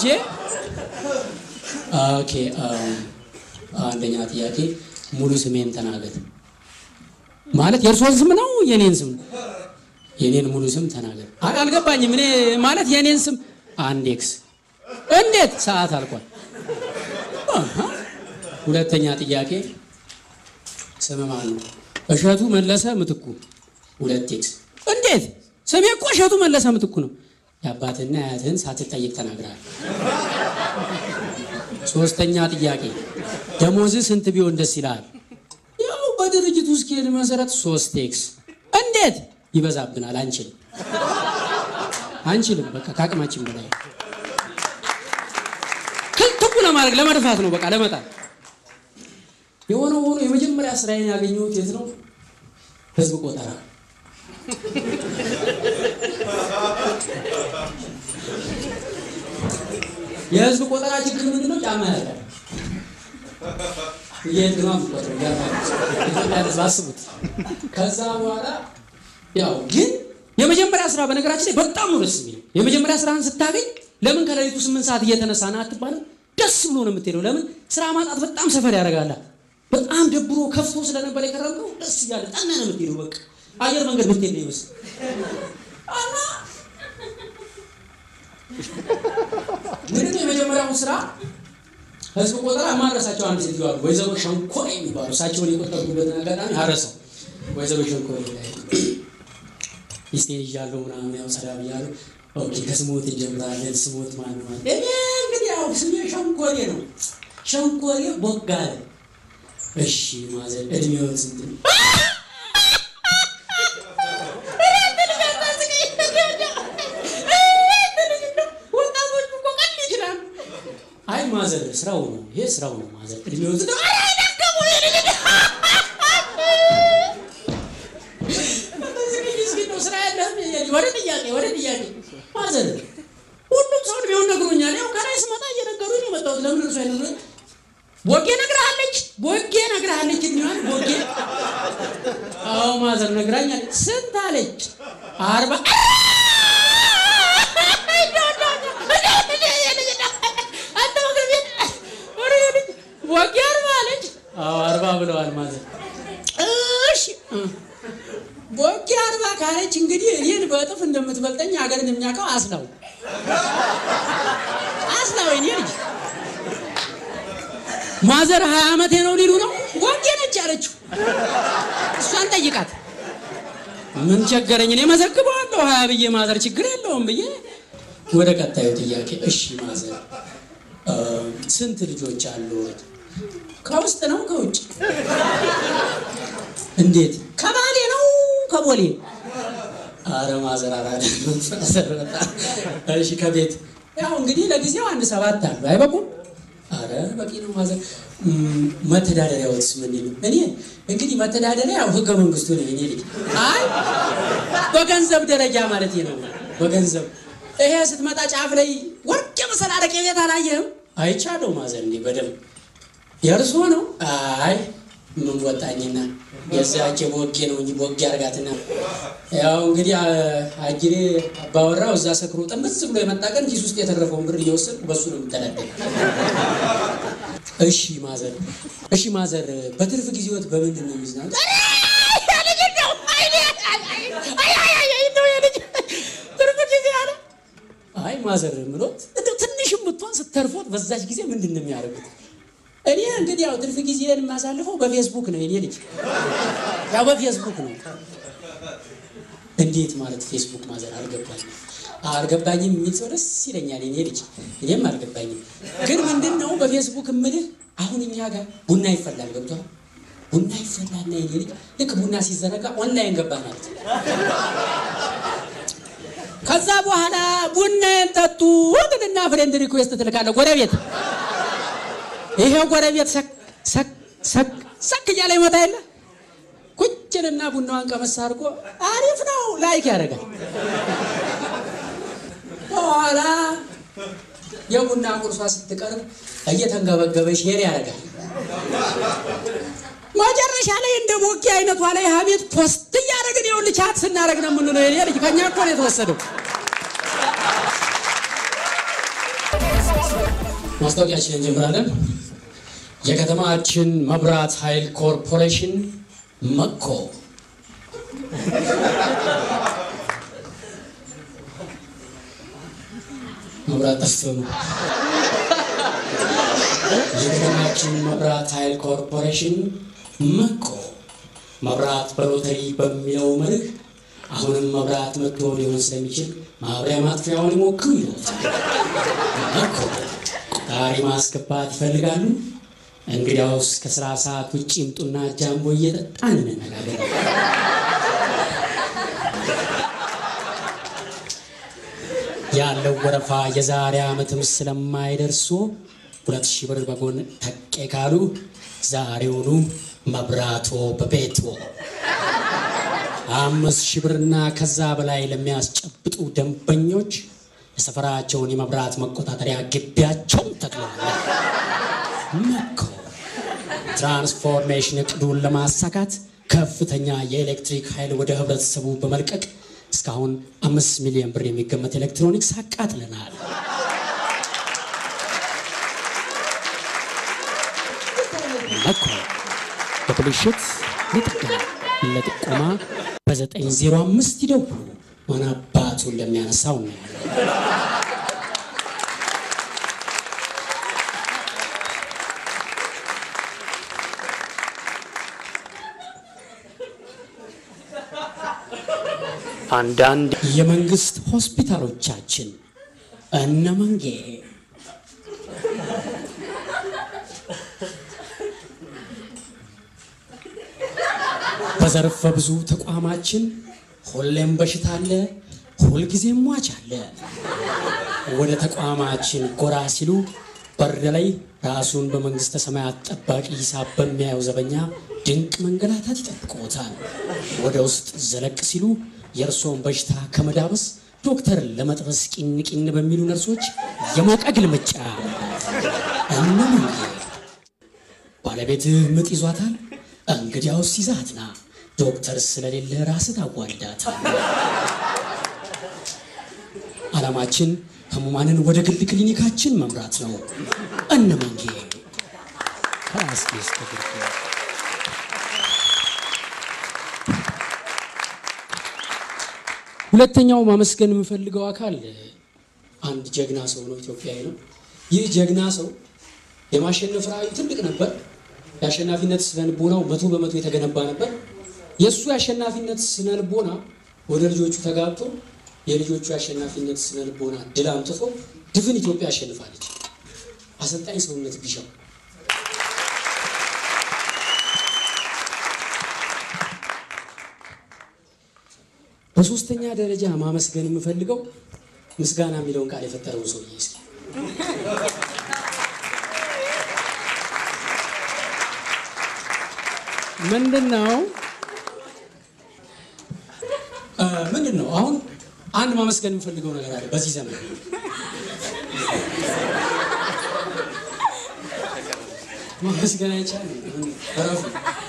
ኦኬ አንደኛ ጥያቄ ሙሉ ስሜን ተናገር ማለት የእርሶን ስም ነው የኔን ስም ነው የኔን ሙሉ ስም ተናገር አይ አልገባኝም እኔ ማለት የኔን ስም አንድ ኤክስ እንዴት ሰዓት አልቋል አሃ ሁለተኛ ጥያቄ ስም ማን ነው? እሸቱ መለሰ ምትኩ። ሁለት ኤክስ። እንዴት ስሜ እኮ እሸቱ መለሰ ምትኩ ነው። የአባትና የአያትህን ሳትጠይቅ ተናግራል። ሶስተኛ ጥያቄ ደሞዝህ ስንት ቢሆን ደስ ይላል? ያው በድርጅቱ ስኬል መሰረት ሶስት ኤክስ። እንዴት ይበዛብናል፣ አንችልም አንችልም፣ በቃ ከአቅማችን በላይ ክልትቡ ለማድረግ ለመድፋት ነው፣ በቃ ለመጣል የሆነ ሆኖ የመጀመሪያ ስራዬን ያገኘሁት የት ነው? ህዝብ ቆጠራ። የህዝብ ቆጠራ ችግር ምንድን ነው? ጫማ ያለ የት ነው የምትቆጥረው? ኢትዮጵያ ህዝብ አስቡት። ከዛ በኋላ ያው ግን የመጀመሪያ ስራ በነገራችን ላይ በጣም ነው ደስ የሚለው። የመጀመሪያ ስራህን ስታገኝ ለምን ከሌሊቱ ስምንት ሰዓት እየተነሳ ና አትባልም? ደስ ብሎ ነው የምትሄደው። ለምን ስራ ማጣት በጣም ሰፈር ያደርጋል። በጣም ደብሮ ከፍቶ ስለነበር የከረምከው ደስ እያለ ጠና ነው የምትሄደው። በቃ አየር መንገድ ምትሄድ ነው ይመስል እና ምንድን ነው የመጀመሪያውን ስራ ህዝብ ቆጠራ የማረሳቸው አንድ ሴትዮ አሉ፣ ወይዘሮ ሸንኮሬ የሚባሉ እሳቸውን የቆጠሩበትን አጋጣሚ አረሰው። ወይዘሮ ሸንኮሬ ላይ ሚስቴን ይዣለሁ ምናምን ያው ሰዳ ብያለሁ። ኦኬ ከስሞት እንጀምራለን። ስሞት ማን ነው? እኔ እንግዲህ ያው ስሜ ሸንኮሬ ነው። ሸንኮሬ ቦጋለ እሺ ማዘር እድሜዎት ስንት ነው? አይ ማዘር ስራው ነው ይሄ ስራው ነው ማዘር እድሜዎት ስንት ነው? ስራ ያለህም ወደ ጥያቄ ወደ ጥያቄ ማዘር ሁሉም ሰው እድሜውን ነግሮኛል። ያው ከላይ ስመጣ እየነገሩኝ ነው የመጣሁት። ለምን እርሱ አይነግሩኝ? ቦጌ ነግረሃለች፣ ቦጌ ነግረሃለች። እድሜዋን ቦጌ አዎ ማዘር ነግራኛለች። ስንት አለች? አርባ ቦጌ አርባ አለች። አዎ አርባ ብለዋል ማዘር። እሺ ቦጌ አርባ ካለች እንግዲህ እኔን በእጥፍ እንደምትበልጠኝ ሀገርን የሚያውቀው አስላው አስላው እኔ ልጅ ማዘር ሀያ ዓመቴ ነው ሊሉ ነው። ወንጌ ነች ያለችው። እሷን ጠይቃት። ምን ቸገረኝ እኔ መዘግበዋለሁ ሀያ ብዬ ማዘር ችግር የለውም ብዬ ወደ ቀጣዩ ጥያቄ። እሺ ማዘር ስንት ልጆች አሉት? ከውስጥ ነው ከውጭ? እንዴት ከባሌ ነው ከቦሌ አረ ማዘር አራዳ ማዘር በጣም እሺ ከቤት ያው እንግዲህ ለጊዜው አንድ ሰባት አሉ አይበቁም አረ በቂ ነው ማዘር እም፣ መተዳደሪያዎትስ ምን ይሉ እኔ እንግዲህ መተዳደሪያ ያው ህገ መንግስቱ ነው እኔ ልጅ አይ በገንዘብ ደረጃ ማለት ነው በገንዘብ ይሄ ስትመጣ ጫፍ ላይ ወርቅ የመሰለ አረቄ ቤት አላየህም አይቻለው ማዘር እንዲህ በደንብ የእርሶ ነው? አይ ምን ወጣኝና የዛች ቦጌ ነው እንጂ ቦጌ አርጋትና ያው እንግዲህ አ- አጅሬ አባወራው እዛ ሰክሮ ጥምዝ ብሎ የመጣ ቀን ኪስ ውስጥ የተረፈውን ብር እየወሰድኩ በሱ ነው የምተዳደር። እሺ ማዘር፣ እሺ ማዘር፣ በትርፍ ጊዜዎት በምንድን ነው የሚዝናኑት? ትርፍ ጊዜ አለ። አይ ማዘር ምሎት እንደው ትንሽም ብትሆን ስተርፎት በዛች ጊዜ ምንድን ነው የሚያደርጉት? እኔ እንግዲህ ያው ትርፍ ጊዜን የማሳልፈው በፌስቡክ ነው። የኔ ልጅ ያው በፌስቡክ ነው። እንዴት ማለት ፌስቡክ ማዘር አልገባኝም አልገባኝም የሚል ሰው ደስ ይለኛል። የኔ ልጅ እኔም አልገባኝም። ግን ምንድን ነው በፌስቡክ እምልህ አሁን እኛ ጋር ቡና ይፈላል። ገብቷል? ቡና ይፈላልና የኔ ልጅ ልክ ቡና ሲዘረጋ ኦንላይን ገባ ማለት ነው። ከዛ በኋላ ቡናዬን ጠጡ ትልና ፍሬንድ ሪኩዌስት ትልካለህ ጎረቤት ይሄው ጎረቤት ሰክ ሰክ ሰክ ሰክ እያለ ይመጣ የለ ቁጭልና ቡናዋን ቀመስ አድርጎ አሪፍ ነው ላይክ ያደርጋል። በኋላ የቡና ቁርሷ ስትቀርብ እየተንገበገበ ሼር ያደርጋል። መጨረሻ ላይ እንደ ቦጌ አይነቷ ላይ ሀቤት ፖስት እያደረግን ይኸውልህ ቻት ስናደርግ ነው የምንለው። የኔ ልጅ ከኛ እኮ ነው የተወሰደው። ማስታወቂያችን እንጀምራለን። የከተማችን መብራት ኃይል ኮርፖሬሽን መኮ መብራት ጠፍቶ ነው። የከተማችን መብራት ኃይል ኮርፖሬሽን መኮ መብራት በሎተሪ በሚለው መርህ አሁንም መብራት መጥቶ ሊሆን ስለሚችል ማብሪያ ማጥፊያውን ይሞክሩ ይላል። መኮ ጣሪ ማስገባት ይፈልጋሉ? እንግዲያውስ ከስራ ሰዓት ውጭ ይምጡና ጃምቦ እየጠጣን እንነጋገር። ያለው ወረፋ የዛሬ ዓመትም ስለማይደርሱ ሁለት ሺህ ብር በጎን ተቄ ካሉ ዛሬውኑ መብራቶ በቤቶ አምስት ሺህ ብርና ከዛ በላይ ለሚያስጨብጡ ደንበኞች የሰፈራቸውን የመብራት መቆጣጠሪያ ግቢያቸውን ተክለዋል። መኮ ትራንስፎርሜሽን እቅዱን ለማሳካት ከፍተኛ የኤሌክትሪክ ኃይል ወደ ህብረተሰቡ በመልቀቅ እስካሁን አምስት ሚሊዮን ብር የሚገመት ኤሌክትሮኒክስ አቃጥለናል። መኮ በብልሽት ለጥገና ለጥቆማ በ905 ይደውሉ። ማን አባቱ እንደሚያነሳው እናያለን። አንዳንድ የመንግስት ሆስፒታሎቻችን እነ መንጌ በዘርፈ ብዙ ተቋማችን ሁሌም በሽታ አለ፣ ሁልጊዜም ሟች አለ። ወደ ተቋማችን ጎራ ሲሉ በር ላይ ራሱን በመንግስተ ሰማያት ጠባቂ ሂሳብ በሚያየው ዘበኛ ድንቅ መንገላታት ይጠብቅዎታል። ወደ ውስጥ ዘለቅ ሲሉ የእርስዎን በሽታ ከመዳበስ ዶክተርን ለመጥበስ ቂን ቂን በሚሉ ነርሶች የሞቀ ግልምጫ እነምን ባለቤትህ ምጥ ይዟታል? እንግዲያውስ ይዛትና ዶክተር ስለሌለ ራስህ ታዋልዳታል። ዓላማችን ህሙማንን ወደ ግል ክሊኒካችን መምራት ነው። እነ መንጌ ከአስጌ እስከ ግርጌ ሁለተኛው ማመስገን የምፈልገው አካል አንድ ጀግና ሰው ነው፣ ኢትዮጵያዊ ነው። ይህ ጀግና ሰው የማሸነፍ ራዕዩ ትልቅ ነበር። የአሸናፊነት ስነልቦናው መቶ በመቶ የተገነባ ነበር። የእሱ የአሸናፊነት ስነልቦና ወደ ልጆቹ ተጋብቶ የልጆቹ የአሸናፊነት ስነልቦና ድል አምጥቶ ድፍን ኢትዮጵያ አሸንፋለች። አሰልጣኝ ሰውነት ቢሻው በሶስተኛ ደረጃ ማመስገን የምፈልገው ምስጋና የሚለውን ቃል የፈጠረውን ሰውዬ እስኪ ምንድን ነው ምንድን ነው አሁን አንድ ማመስገን የምፈልገው ነገር አለ በዚህ ዘመን ማመስገን አይቻልም እረፉ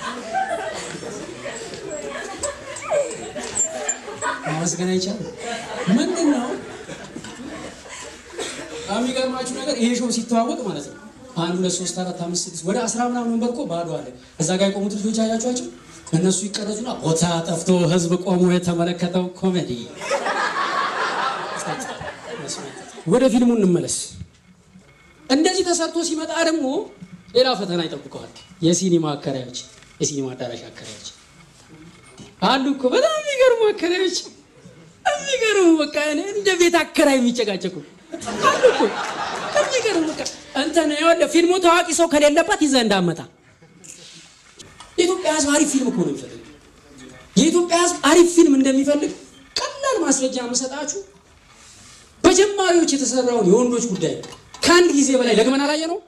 ማመስገን አይቻልም ምንድን ነው የሚገርማችሁ ነገር ይሄ ሾው ሲተዋወቅ ማለት ነው አንድ ሁለት ሶስት አራት አምስት ስድስት ወደ አስራ ምናምን ወንበር እኮ ባዶ አለ እዛ ጋር የቆሙት ልጆች አያቸኋቸው እነሱ ይቀረጹና ቦታ ጠፍቶ ህዝብ ቆሞ የተመለከተው ኮሜዲ ወደ ፊልሙ እንመለስ እንደዚህ ተሰርቶ ሲመጣ ደግሞ ሌላ ፈተና ይጠብቀዋል የሲኒማ አከራዮች የሲኒማ አዳራሽ አከራዮች አሉ እኮ በጣም የሚገርሙ አከራዮች የሚገርሙ በቃ እንደ ቤት አከራይ የሚጨቃጨቁ አሉ እኮ የሚገርሙ በቃ እንትን ይኸውልህ ፊልሙ ታዋቂ ሰው ከሌለበት ይዘህ እንዳመጣ የኢትዮጵያ ህዝብ አሪፍ ፊልም እኮ ነው የሚፈልግ የኢትዮጵያ ህዝብ አሪፍ ፊልም እንደሚፈልግ ቀላል ማስረጃ የምሰጣችሁ በጀማሪዎች የተሰራውን የወንዶች ጉዳይ ከአንድ ጊዜ በላይ ደግመን አላየ ነው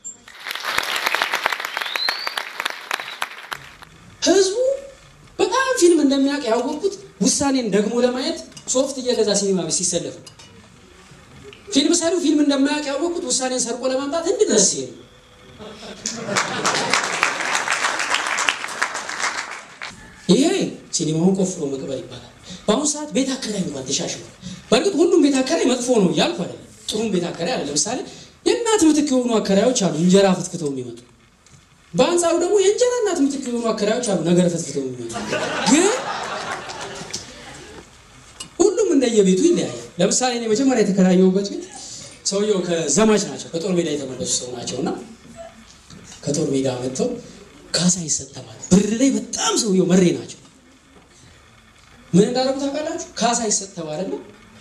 ህዝቡ በጣም ፊልም እንደሚያውቅ ያወቅኩት ውሳኔን ደግሞ ለማየት ሶፍት እየገዛ ሲኒማ ቤት ሲሰለፍ ፊልም ሰሪው ፊልም እንደማያውቅ ያወቅኩት ውሳኔን ሰርቆ ለማምጣት እንድ ድረስ ሲሄድ ይሄ ሲኒማውን ቆፍሮ መቅበር ይባላል። በአሁኑ ሰዓት ቤት አከራይ እንኳን ተሻሽሏል። በእርግጥ ሁሉም ቤት አከራይ መጥፎ ነው እያልኩ አይደለም። ጥሩም ቤት አከራይ አለ። ለምሳሌ የእናት ምትክ የሆኑ አከራዮች አሉ፣ እንጀራ ፍትፍተው የሚመጡ በአንጻሩ ደግሞ የእንጀራ እናት ምትክ የሆኑ አከራዮች አሉ፣ ነገር ፍትፍተው የሚመጡ ግን ሁሉም እንደየቤቱ ይለያያል። ለምሳሌ እኔ መጀመሪያ የተከራየሁበት ቤት ሰውየው ከዘማች ናቸው፣ ከጦር ሜዳ የተመለሱ ሰው ናቸው እና ከጦር ሜዳ መጥተው ካሳ ይሰጠባል። ብር ላይ በጣም ሰውየው መሬ ናቸው። ምን እንዳደረጉ ታውቃላችሁ? ካሳ ይሰጥ ተባለና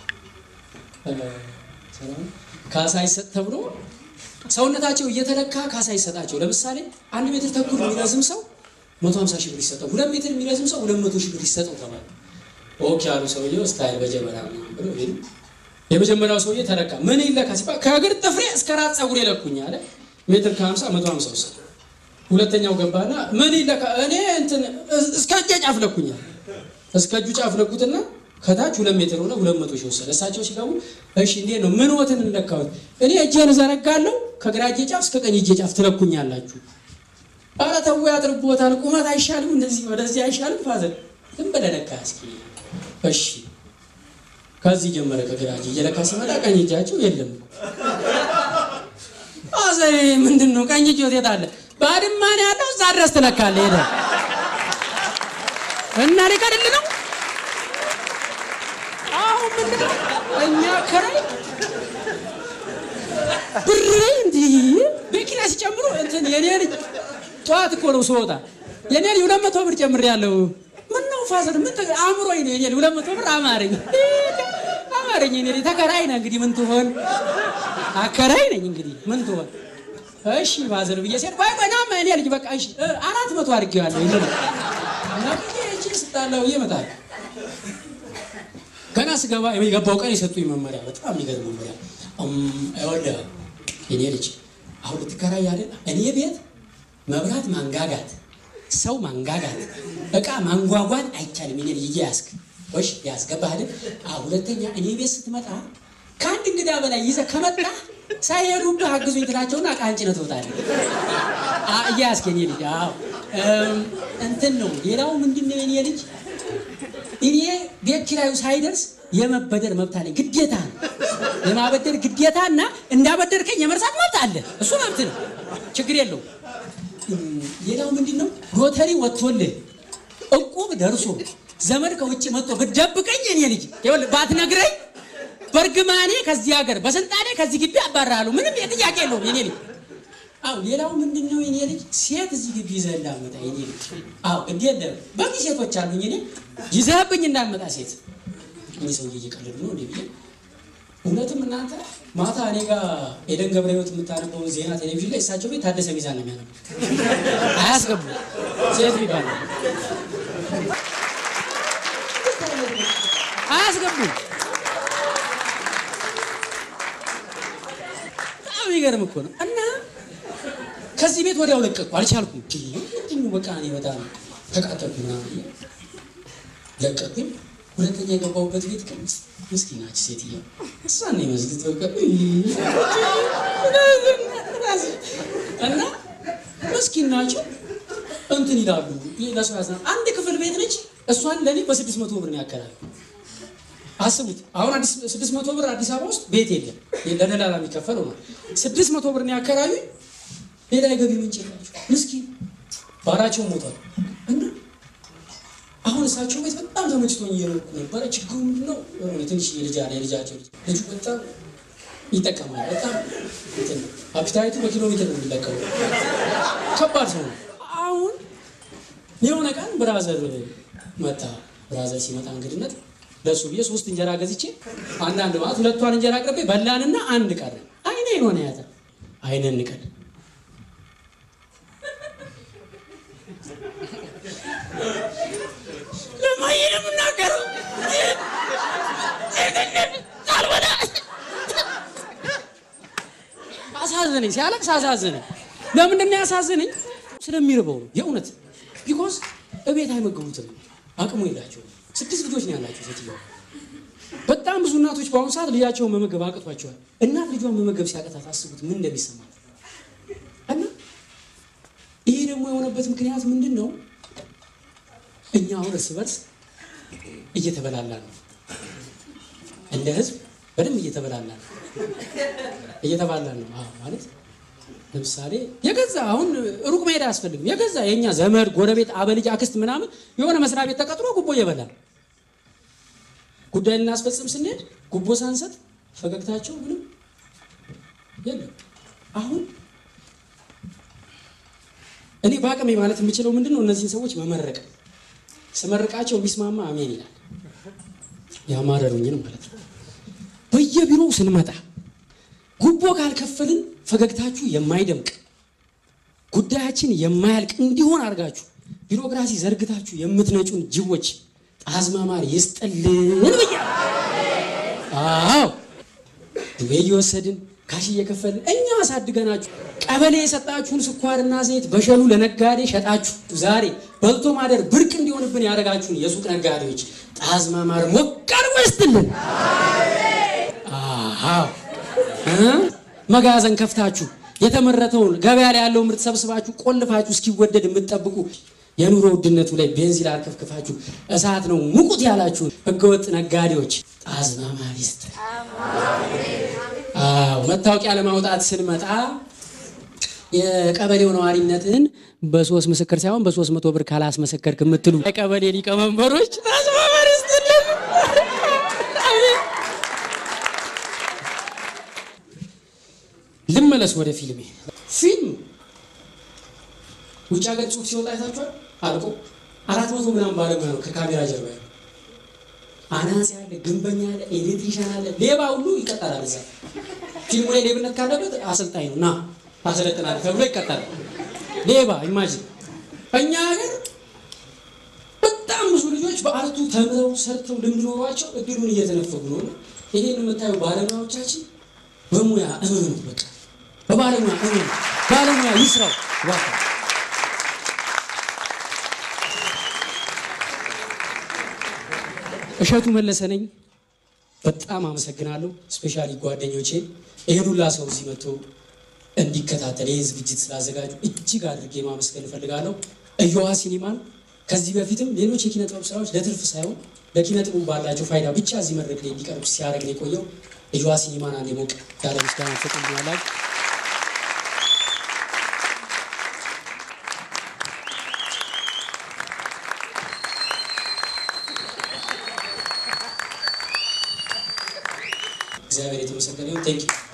ካሳ ይሰጥ ተብሎ ሰውነታቸው እየተለካ ካሳ ይሰጣቸው። ለምሳሌ አንድ ሜትር ተኩል የሚረዝም ሰው መቶ ሀምሳ ሺህ ብር ይሰጠው፣ ሁለት ሜትር የሚረዝም ሰው ሁለት መቶ ሺህ ብር ይሰጠው ተባለ። ኦኬ ያሉ ሰውየው ስታይል በጀበና ብሎ ሄዱ። የመጀመሪያው ሰውዬ ተለካ። ምን ይለካ ሲባል ከእግር ጥፍሬ እስከ ራስ ፀጉር የለኩኝ አለ። ሜትር ከሀምሳ መቶ ሀምሳ ውስጥ ሁለተኛው ገባና ምን ይለካ እኔ እንትን እስከ እጄ ጫፍ ለኩኛል። እስከ እጁ ጫፍ ለኩትና ከታች ሁለት ሜትር ሆነ ሁለት መቶ ሺህ ወሰደ። እሳቸው ሲገቡ እሺ እንዴት ነው ምን ወትን እንለካሁት? እኔ እጄን እዘረጋለሁ ከግራ እጄ ጫፍ እስከ ቀኝ እጄ ጫፍ ትለኩኛላችሁ። ኧረ ተው ያጥርቦታል። ቁመት አይሻልም? እንደዚህ ወደዚህ አይሻልም? ፋዘር ዝም ብለህ ለካ እስኪ እሺ። ከዚህ ጀመረ ከግራ እጅ እየለካ ሲመጣ ቀኝ እጃቸው የለም። ፋዘር ምንድን ነው ቀኝ እጅ ወዴት አለ? ባድማ ነው ያለው። እዛ ድረስ ትለካለህ ሄደህ እና ሊቀድል ነው አሁን ምንድን ነው እኛ ከራይ ብር እንዲህ መኪና ሲጨምሩ እንትን የኔ ልጅ ጠዋት እኮ ነው ስወጣ የኔ ልጅ ሁለት መቶ ብር ጨምሬያለሁ። ምን ነው ፋዘር ምን አእምሮኝ ነው የኔ ልጅ ሁለት መቶ ብር አማረኝ አማረኝ። የኔ ልጅ ተከራይ ነህ እንግዲህ ምን ትሆን አከራይ ነኝ እንግዲህ ምን ትሆን እሺ ፋዘር ብዬ ሲሄድ ቆይ ቆይ ናማ የኔ ልጅ በቃ እሺ አራት መቶ አድርጌዋለሁ ይሄ ነው እና ብዬ እቺ ስጣለው እየመጣል ገና ስገባ የገባው ቀን የሰጡኝ መመሪያ በጣም የሚገርም መመሪያ። ይኸውልህ የኔ ልጅ አሁን ልትከራይ አይደል? እኔ ቤት መብራት ማንጋጋት፣ ሰው ማንጋጋት፣ እቃ ማንጓጓት አይቻልም። የኔ ልጅ እያያዝክ ወሽ ያስገባህ አይደል? ሁለተኛ እኔ ቤት ስትመጣ ከአንድ እንግዳ በላይ ይዘህ ከመጣ ሳይሄዱብህ አግዙኝ ትላቸውና ዕቃህን ጭነህ ትወጣለህ። እያያዝክ የኔ ልጅ አዎ እንትን ነው። ሌላው ምንድን ነው የኔ ልጅ እኔ ቤት ኪራዩ ሳይደርስ የመበደር መብት አለኝ፣ ግዴታ ነው። የማበደር ግዴታ እና እንዳበደርከኝ የመርሳት መብት አለ። እሱ መብት ነው፣ ችግር የለው። ሌላው ምንድን ነው ሎተሪ ወጥቶልህ እቁብ ደርሶ ዘመድ ከውጭ መጥቶ ብትደብቀኝ እኔ ልጅ ይኸውልህ ባትነግረኝ በእርግማኔ ከዚህ ሀገር በስልጣኔ ከዚህ ግቢ አባራለሁ። ምንም የጥያቄ የለውም የኔ ልጅ። አዎ ሌላው ምንድን ነው የኔ ልጅ ሴት እዚህ ግቢ ይዘህ እንዳመጣ የኔ ልጅ። አዎ ግድ የለም በቂ ሴቶች አሉኝ እኔ ይዘህብኝ እንዳመጣ ሴት። እኚህ ሰውዬ እየቀለዱ ነው እንዴ ብዬ እውነትም እናንተ ማታ እኔ ጋር ኤደን ገብረ ሕይወት የምታነበውን ዜና ቴሌቪዥን ላይ እሳቸው ቤት ታደሰ ሚዛን ነው የሚያነበው። አያስገቡ ሴት ሚባል አያስገቡም። በጣም የሚገርም እኮ ነው። እና ከዚህ ቤት ወዲያው ለቀቅኩ፣ አልቻልኩም። ምንድን በቃ እኔ በጣም ተቃጠልኩ ምናምን ብዬ ለቀቅኩኝ። ሁለተኛ የገባሁበት ቤት ግን ምስኪናች ሴትዮ እሷን ነው ይመስልት በቃ እና ምስኪን ናቸው እንትን ይላሉ። ለሰው ያዝናል። አንድ ክፍል ቤት ነች። እሷን ለእኔ በስድስት መቶ ብር ነው ያከራል። አስቡት አሁን አዲስ ስድስት መቶ ብር አዲስ አበባ ውስጥ ቤት የለም፣ ለደላላ የሚከፈለው ነው። ስድስት መቶ ብር ነው ያከራዩ። ሌላ የገቢ ምንጭ የላቸው ምስኪን ባላቸው ሞቷል። እና አሁን እሳቸው ቤት በጣም ተመችቶኝ እየኖርኩ ነበረ። ችግሩ ምንድን ነው? የሆነ ትንሽ የልጅ አለ የልጃቸው ልጅ ልጁ በጣም ይጠቀማል። በጣም እንትን ነው። አፒታይቱ በኪሎ ሜትር ነው የሚለቀው። ከባድ ሰው ነው። አሁን የሆነ ቀን ብራዘር መጣ። ብራዘር ሲመጣ እንግድነት ለሱ ብዬ ሶስት እንጀራ ገዝቼ አንዳንድ ማለት ሁለቷን እንጀራ አቅርቤ በላንና አንድ ቀረ። አይነ የሆነ ያዘ አይነ እንቀል ለማየ ነው የምናገረው አሳዘነኝ። ሲያለቅስ አሳዘነኝ። ለምንድን ነው ያሳዘነኝ? ስለሚርበው ነው የእውነት ቢኮዝ እቤት አይመግቡትም፣ አቅሙ የላቸውም። ስድስት ልጆች ነው ያላቸው ሴትዮዋ። በጣም ብዙ እናቶች በአሁኑ ሰዓት ልጃቸውን መመገብ አቅቷቸዋል። እናት ልጇን መመገብ ሲያቀታት አስቡት ምን እንደሚሰማት እና ይሄ ደግሞ የሆነበት ምክንያት ምንድን ነው? እኛ አሁን እርስ በርስ እየተበላላ ነው። እንደ ህዝብ በደንብ እየተበላላ ነው እየተባላ ነው አዎ ማለት ለምሳሌ የገዛ አሁን ሩቅ መሄድ አያስፈልግም። የገዛ የእኛ ዘመድ፣ ጎረቤት፣ አበልጅ፣ አክስት ምናምን የሆነ መስሪያ ቤት ተቀጥሮ ጉቦ እየበላ ነው። ጉዳይ ልናስፈጽም ስንሄድ ጉቦ ሳንሰጥ ፈገግታቸው ምንም የለም። አሁን እኔ በአቅሜ ማለት የምችለው ምንድን ነው እነዚህን ሰዎች መመረቅ። ስመርቃቸው ቢስማማ አሜን ይላል። ያማረሩኝን ማለት ነው። በየቢሮው ስንመጣ ጉቦ ካልከፈልን ፈገግታችሁ የማይደምቅ ጉዳያችን የማያልቅ እንዲሆን አድርጋችሁ ቢሮክራሲ ዘርግታችሁ የምትነጩን ጅቦች ጣዝማማር ይስጥልን ብያ አዎ ዱቤ እየወሰድን ካሽ እየከፈልን እኛ አሳድገናችሁ ቀበሌ የሰጣችሁን ስኳርና ዘይት በሸሉ ለነጋዴ ሸጣችሁ ዛሬ በልቶ ማደር ብርቅ እንዲሆንብን ያደረጋችሁን የሱቅ ነጋዴዎች ጣዝማማር ሞቅ አድርጎ ይስጥልን። አዎ መጋዘን ከፍታችሁ የተመረተውን ገበያ ላይ ያለው ምርት ሰብስባችሁ ቆልፋችሁ እስኪወደድ የምትጠብቁ የኑሮ ውድነቱ ላይ ቤንዚን አርከፍክፋችሁ እሳት ነው ሙቁት ያላችሁ ህገወጥ ነጋዴዎች ጣዝማማር ይስጥ። አዎ መታወቂያ ለማውጣት ስንመጣ የቀበሌው ነዋሪነትን በሶስት ምስክር ሳይሆን በሶስት መቶ ብር ካላስመሰከርክ የምትሉ የቀበሌ ሊቀመንበሮች ጣዝማማር ይስጥልን። ልመለስ ወደ ፊልሜ። ፊልም ውጭ ሀገር ጽሁፍ ሲወጣ አይታችኋል። አልቆ አራት መቶ ምናምን ባለሙያ ነው ከካሜራ ጀርባ ያለው። አናጺ አለ፣ ግንበኛ አለ፣ ኤሌክትሪሻን አለ፣ ሌባ ሁሉ ይቀጠራል። እዛ ፊልሙ ላይ ሌብነት ካለበት አሰልጣኝ ነው ና አሰለጥናል ተብሎ ይቀጠራል። ሌባ ኢማጂን። እኛ ሀገር በጣም ብዙ ልጆች በአርቱ ተምረው ሰርተው ልምድ ኖሯቸው እድሉን እየተነፈጉ ነው። ይሄን የምታዩ ባለሙያዎቻችን በሙያ እመኑ። በቃ በባለሙያ እመኑ። ባለሙያ ይስራው። ዋካ እሸቱ መለሰ ነኝ። በጣም አመሰግናለሁ። ስፔሻሊ ጓደኞቼ ይሄን ሁላ ሰው እዚህ መጥቶ እንዲከታተል ይህን ዝግጅት ስላዘጋጁ እጅግ አድርጌ ማመስገን እፈልጋለሁ። እዮሃ ሲኒማን ከዚህ በፊትም ሌሎች የኪነ ጥበብ ስራዎች ለትርፍ ሳይሆን ለኪነ ጥበብ ባላቸው ፋይዳ ብቻ እዚህ መድረክ ላይ እንዲቀርቡ ሲያደርግ ነው የቆየው። እዮሃ ሲኒማን አንድ ሞቅ ያለ ምስጋና ትሰጡልኛላችሁ። እግዚአብሔር የተመሰገነ ይሁን። ቴንክ ዩ